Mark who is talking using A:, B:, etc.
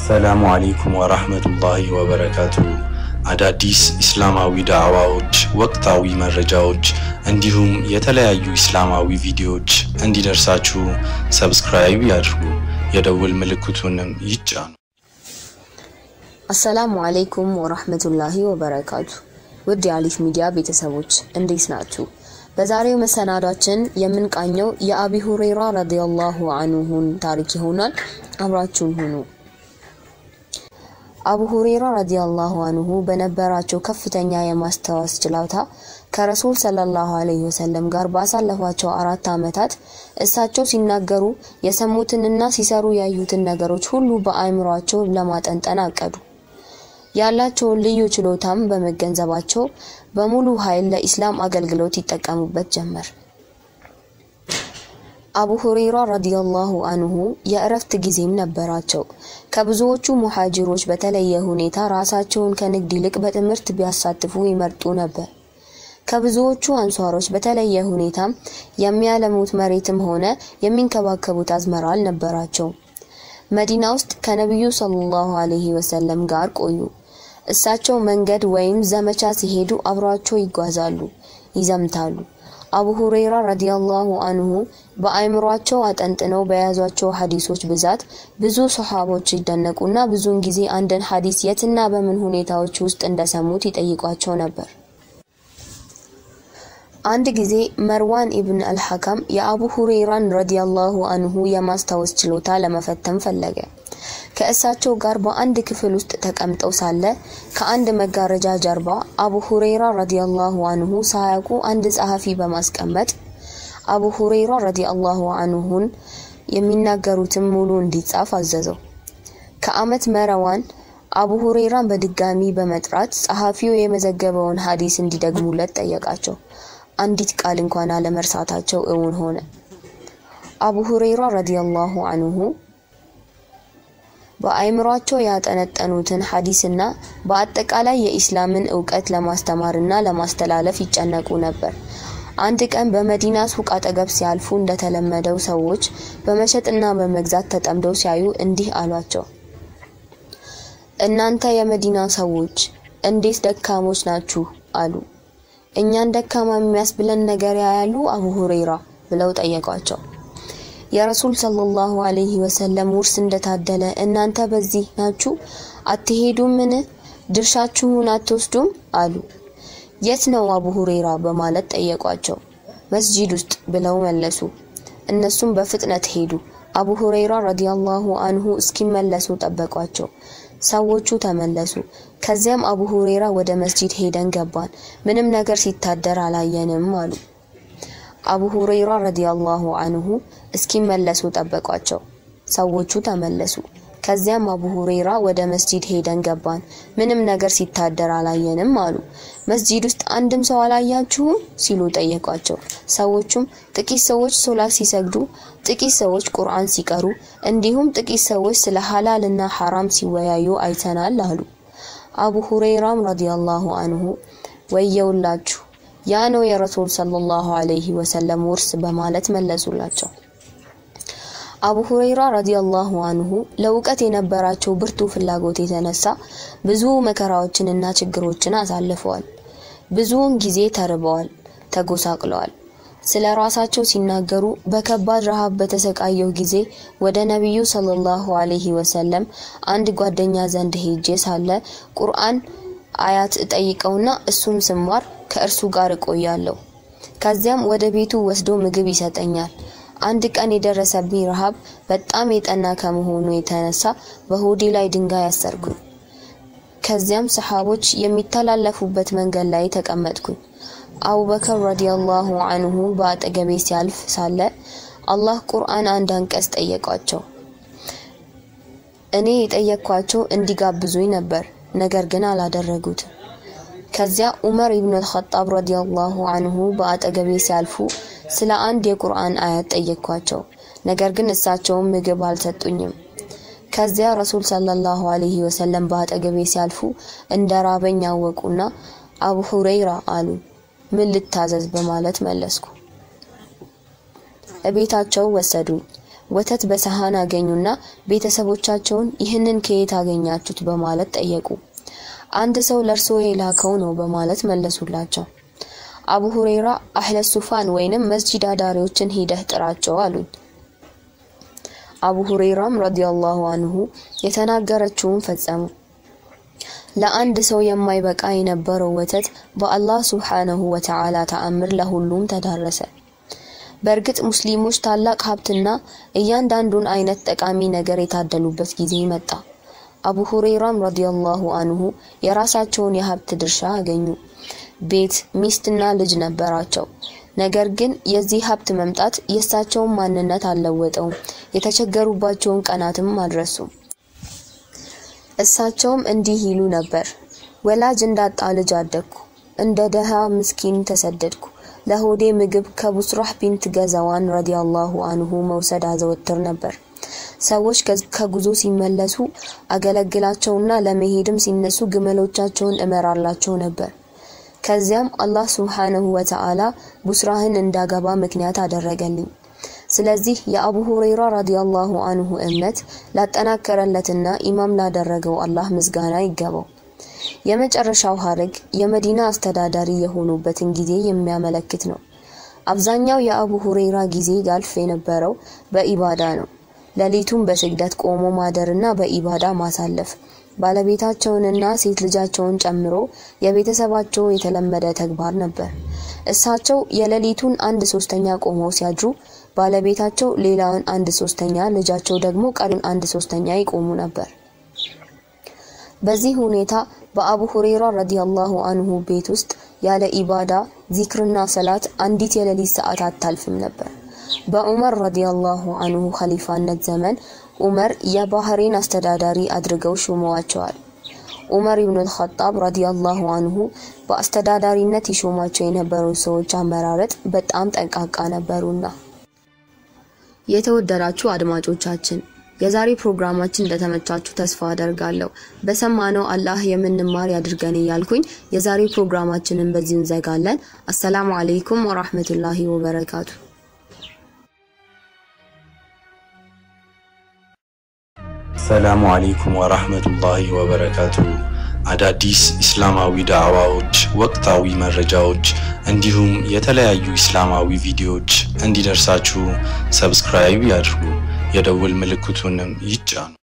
A: አሰላሙ አሌይኩም ወራህመቱላሂ ወበረካቱ። አዳዲስ ኢስላማዊ ዳዕዋዎች፣ ወቅታዊ መረጃዎች እንዲሁም የተለያዩ ኢስላማዊ ቪዲዮዎች እንዲደርሳችሁ ሰብስክራይብ ያድርጉ፣ የደውል ምልክቱንም ይጫኑ።
B: አሰላሙ አለይኩም ወራህመቱላሂ ወበረካቱ። ውድ የአሊፍ ሚዲያ ቤተሰቦች እንዴት ናችሁ? በዛሬው መሰናዷችን የምንቃኘው የአቢ ሁረይራ ረዲየላሁ አንሁን ታሪክ ይሆናል። አብራችሁን ሁኑ። አቡ ሁረይራ ረዲየላሁ አንሁ በነበራቸው ከፍተኛ የማስታወስ ችሎታ ከረሱል ሰለላሁ ዐለይሂ ወሰለም ጋር ባሳለፏቸው አራት ዓመታት እሳቸው ሲናገሩ የሰሙትንና ሲሰሩ ያዩትን ነገሮች ሁሉ በአእምሯቸው ለማጠንጠን አቀዱ። ያላቸውን ልዩ ችሎታም በመገንዘባቸው በሙሉ ኃይል ለኢስላም አገልግሎት ይጠቀሙበት ጀመር። አቡ ሁረይራ ረዲየላሁ አንሁ የእረፍት ጊዜም ነበራቸው። ከብዙዎቹ ሙሐጅሮች በተለየ ሁኔታ ራሳቸውን ከንግድ ይልቅ በትምህርት ቢያሳትፉ ይመርጡ ነበር። ከብዙዎቹ አንሷሮች በተለየ ሁኔታም የሚያለሙት መሬትም ሆነ የሚንከባከቡት አዝመራ አልነበራቸውም። መዲና ውስጥ ከነቢዩ ሰለላሁ ዐለይሂ ወሰለም ጋር ቆዩ። እሳቸው መንገድ ወይም ዘመቻ ሲሄዱ አብሯቸው ይጓዛሉ፣ ይዘምታሉ። አቡ ሁረይራ ረዲየላሁ አንሁ በአእምሯቸው አጠንጥነው በያዟቸው ሐዲሶች ብዛት ብዙ ሶሐቦች ይደነቁና ብዙውን ጊዜ አንድን ሐዲስ የትና በምን ሁኔታዎች ውስጥ እንደሰሙት ይጠይቋቸው ነበር። አንድ ጊዜ መርዋን ኢብን አልሐካም የአቡ ሁረይራን ረዲየላሁ አንሁ የማስታወስ ችሎታ ለመፈተን ፈለገ። ከእሳቸው ጋር በአንድ ክፍል ውስጥ ተቀምጠው ሳለ ከአንድ መጋረጃ ጀርባ አቡ ሁረይራ ረዲየላሁ አንሁ ሳያውቁ አንድ ጸሐፊ በማስቀመጥ አቡ ሁረይራ ረዲየላሁ አንሁን የሚናገሩትን ሙሉ እንዲጻፍ አዘዘው። ከአመት መረዋን አቡ ሁረይራን በድጋሚ በመጥራት ጸሐፊው የመዘገበውን ሐዲስ እንዲደግሙለት ጠየቃቸው። አንዲት ቃል እንኳን አለመርሳታቸው እውን ሆነ። አቡ ሁረይራ ረዲየላሁ አንሁ በአእምሯቸው ያጠነጠኑትን ሐዲስና በአጠቃላይ የኢስላምን እውቀት ለማስተማርና ለማስተላለፍ ይጨነቁ ነበር። አንድ ቀን በመዲና ሱቅ አጠገብ ሲያልፉ እንደተለመደው ሰዎች በመሸጥና በመግዛት ተጠምደው ሲያዩ እንዲህ አሏቸው። እናንተ የመዲና ሰዎች እንዴት ደካሞች ናችሁ? አሉ። እኛን ደካማ የሚያስብለን ነገር ያያሉ አቡ ሁረይራ ብለው ጠየቋቸው። የረሱል ሰለላሁ ዐለይሂ ወሰለም ውርስ እንደታደለ እናንተ በዚህ ናችሁ አትሄዱምን? ድርሻችሁን አትወስዱም? አሉ። የት ነው አቡ ሁረይራ በማለት ጠየቋቸው። መስጂድ ውስጥ ብለው መለሱ። እነሱም በፍጥነት ሄዱ። አቡ ሁረይራ ረዲየላሁ አንሁ እስኪመለሱ ጠበቋቸው። ሰዎቹ ተመለሱ። ከዚያም አቡ ሁረይራ ወደ መስጂድ ሄደን ገባን፣ ምንም ነገር ሲታደር አላየንም አሉ። አቡ ሁረይራ ረዲየላሁ አንሁ እስኪመለሱ ጠበቋቸው። ሰዎቹ ተመለሱ። ከዚያም አቡ ሁረይራ ወደ መስጂድ ሄደን ገባን፣ ምንም ነገር ሲታደር አላየንም አሉ። መስጂድ ውስጥ አንድም ሰው አላያችሁም ሲሉ ጠየቋቸው። ሰዎቹም ጥቂት ሰዎች ሶላት ሲሰግዱ፣ ጥቂት ሰዎች ቁርአን ሲቀሩ፣ እንዲሁም ጥቂት ሰዎች ስለ ሐላል እና ሐራም ሲወያዩ አይተናል አሉ። አቡ ሁረይራም ረዲየላሁ አንሁ ወየውላችሁ ያ ነው የረሱል ሰለላሁ ዐለይሂ ወሰለም ውርስ በማለት መለሱላቸው። አቡ ሁረይራ ረዲየላሁ አንሁ ለእውቀት የነበራቸው ብርቱ ፍላጎት የተነሳ ብዙ መከራዎችንና ችግሮችን አሳልፈዋል። ብዙውን ጊዜ ተርበዋል፣ ተጎሳቅለዋል። ስለ ራሳቸው ሲናገሩ በከባድ ረሃብ በተሰቃየው ጊዜ ወደ ነቢዩ ሰለላሁ ዐለይሂ ወሰለም አንድ ጓደኛ ዘንድ ሄጄ ሳለ ቁርአን አያት እጠይቀውና እሱን ስማር ከእርሱ ጋር እቆያለሁ። ከዚያም ወደ ቤቱ ወስዶ ምግብ ይሰጠኛል። አንድ ቀን የደረሰብኝ ረሃብ በጣም የጠና ከመሆኑ የተነሳ በሆዴ ላይ ድንጋይ አሰርኩኝ። ከዚያም ሰሓቦች የሚተላለፉበት መንገድ ላይ ተቀመጥኩኝ። አቡበከር ረዲየላሁ አንሁ በአጠገቤ ሲያልፍ ሳለ አላህ ቁርአን አንድ አንቀጽ ጠየቋቸው። እኔ የጠየቅኳቸው እንዲጋብዙኝ ነበር፣ ነገር ግን አላደረጉትም። ከዚያ ዑመር ኢብኑ አልኸጣብ ረዲየላሁ አንሁ በአጠገቤ ሲያልፉ ስለ አንድ የቁርአን አያት ጠየቅኳቸው፣ ነገር ግን እሳቸውም ምግብ አልሰጡኝም። ከዚያ ረሱል ሰለላሁ ዐለይሂ ወሰለም በአጠገቤ ሲያልፉ እንደ ራበኝ ያወቁና አቡ ሁረይራ አሉ። ምን ልታዘዝ በማለት መለስኩ። እቤታቸው ወሰዱኝ። ወተት በሰሃን አገኙና ቤተሰቦቻቸውን ይህንን ከየት አገኛችሁት በማለት ጠየቁ። አንድ ሰው ለእርሶ የላከው ነው በማለት መለሱላቸው። አቡ ሁሬራ አህለ ሱፋን ወይንም መስጂድ አዳሪዎችን ሂደህ ጥራቸው አሉኝ። አቡ ሁሬራም ረዲየላሁ አንሁ የተናገረችውን ፈጸሙ። ለአንድ ሰው የማይበቃ የነበረው ወተት በአላህ ሱብሓነሁ ወተዓላ ተአምር ለሁሉም ተዳረሰ። በእርግጥ ሙስሊሞች ታላቅ ሀብትና እያንዳንዱን አይነት ጠቃሚ ነገር የታደሉበት ጊዜ መጣ። አቡ ሁሬራም ረዲየላሁ አንሁ የራሳቸውን የሀብት ድርሻ አገኙ። ቤት፣ ሚስትና ልጅ ነበራቸው። ነገር ግን የዚህ ሀብት መምጣት የእሳቸውን ማንነት አልለወጠውም። የተቸገሩባቸውን ቀናትም አልረሱም። እሳቸውም እንዲህ ይሉ ነበር። ወላጅ እንዳጣ ልጅ አደግኩ፣ እንደ ደሃ ምስኪን ተሰደድኩ። ለሆዴ ምግብ ከቡስራህ ቢንት ገዛዋን ረዲየላሁ አንሁ መውሰድ አዘወትር ነበር። ሰዎች ከጉዞ ሲመለሱ አገለግላቸውና ለመሄድም ሲነሱ ግመሎቻቸውን እመራላቸው ነበር። ከዚያም አላህ ሱብሓነሁ ወተዓላ ቡስራህን እንዳገባ ምክንያት አደረገልኝ። ስለዚህ የአቡ ሁረይራ ረዲየላሁ አንሁ እምነት ላጠናከረለትና ኢማም ላደረገው አላህ ምስጋና ይገባው። የመጨረሻው ሀረግ የመዲና አስተዳዳሪ የሆኑበትን ጊዜ የሚያመለክት ነው። አብዛኛው የአቡ ሁረይራ ጊዜ ያልፍ የነበረው በኢባዳ ነው። ሌሊቱን በስግደት ቆሞ ማደርና በኢባዳ ማሳለፍ ባለቤታቸውንና ሴት ልጃቸውን ጨምሮ የቤተሰባቸው የተለመደ ተግባር ነበር። እሳቸው የሌሊቱን አንድ ሶስተኛ ቆመው ሲያድሩ ባለቤታቸው ሌላውን አንድ ሶስተኛ፣ ልጃቸው ደግሞ ቀሪውን አንድ ሶስተኛ ይቆሙ ነበር። በዚህ ሁኔታ በአቡ ሁሬራ ረዲየላሁ አንሁ ቤት ውስጥ ያለ ኢባዳ ዚክርና ሰላት አንዲት የሌሊት ሰዓት አታልፍም ነበር። በዑመር ረዲየላሁ አንሁ ኸሊፋነት ዘመን ዑመር የባህሬን አስተዳዳሪ አድርገው ሹመዋቸዋል። ዑመር ኢብኑ አልኸጣብ ረዲየላሁ አንሁ በአስተዳዳሪነት ይሾማቸው የነበሩ ሰዎች አመራረጥ በጣም ጠንቃቃ ነበሩና። የተወደዳችሁ አድማጮቻችን የዛሬ ፕሮግራማችን እንደተመቻችሁ ተስፋ አደርጋለሁ። በሰማነው አላህ የምንማር ያድርገን እያልኩኝ የዛሬ ፕሮግራማችንን በዚሁ እንዘጋለን። አሰላሙ አለይኩም ወራህመቱላሂ ወበረካቱ።
A: ሰላሙ አለይኩም ወራህመቱላሂ ወበረካቱ። አዳዲስ ኢስላማዊ ዳዕዋዎች፣ ወቅታዊ መረጃዎች እንዲሁም የተለያዩ ኢስላማዊ ቪዲዮዎች እንዲደርሳችሁ ሰብስክራይብ ያድርጉ፣ የደውል ምልክቱንም ይጫኑ።